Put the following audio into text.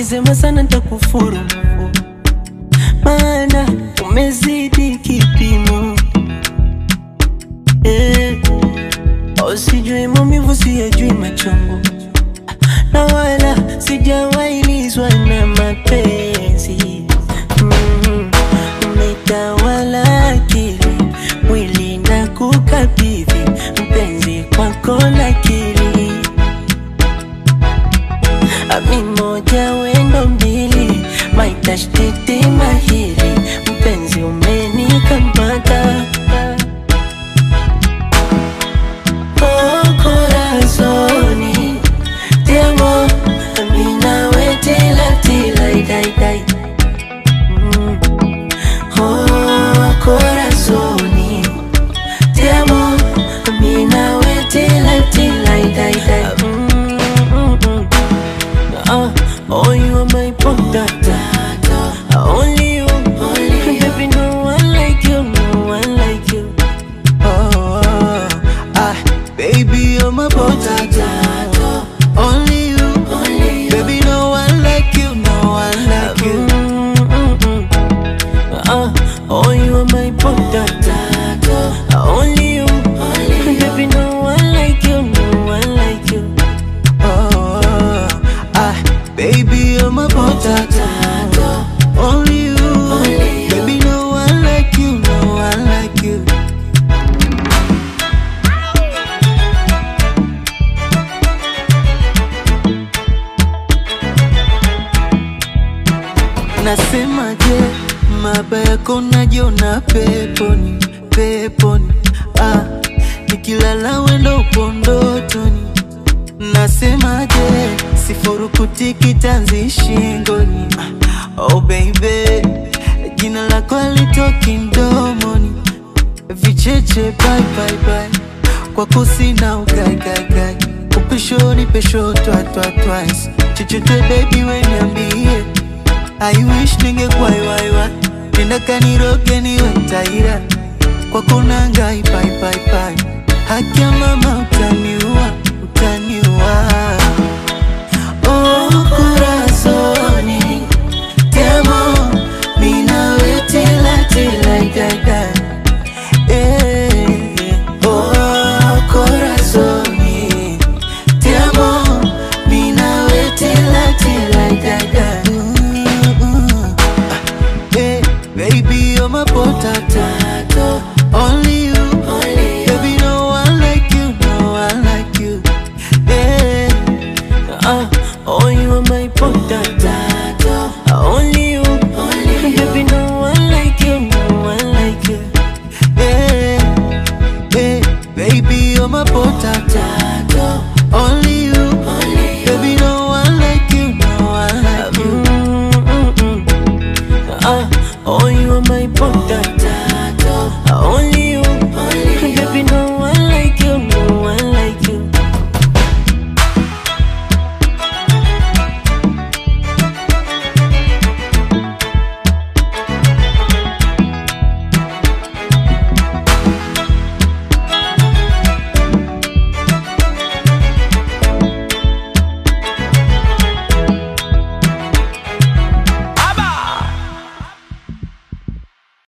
ukisema sana nitakufuru, maana umezidi kipimo eh. Usijui maumivu, siyajui machungu, na wala sijawailizwa na mapenzi mm. Umetawala akili, mwili na kukabidhi mpenzi kwako nakili Ami moja wendo mbili, maitashtiti mahiri, mpenzi umenikamata Oh, corazoni, ti amo, ami nawe tila tila idai dai Mm. Oh, corazoni, ti amo, ami nawe tila tila idai dai Mm, mm, mm. Uh, oh, you are my potato. Only you, only you. Baby, no one like you, no one like you. Oh, ah, baby, you're my potato. Only you, Only you. baby, no one like you, no one like you. Mm, mm, mm. Uh, oh, you are my potato. Only you, only you. Baby, no one like you, no one like you. Oh, ah, baby, you're my potato. Only you, Only you. baby, no one like you, no one like you. Nasemaje, maba yako najiona peponi, peponi. Ah, nikilala wendo upo ndotoni. Nasemaje, sifurukuti kitanzi shingoni. Ah, Oh baby, jina lako alitoki mdomoni. Vicheche bye bye bye, kwako sina ukaikai upeshoni pesho twa twa twice. Chochote baby we niambie I wish ningekuwa iwaiwa nenda kaniroge niwe taira kwako nangai pai pai pai haki ya mama utaniua utaniua oh corazoni te amo mi nawe tila tila dada eh oh corazoni te amo mi nawe tila tila dada mm, mm. Hey, baby, you're my potato. Only you, Only you. baby, no one like you, no one like you. Yeah, Uh, oh, you are my potato. Only you, only you. Baby, no one like you, no one like you. yeah, yeah, baby, you're my potato. Only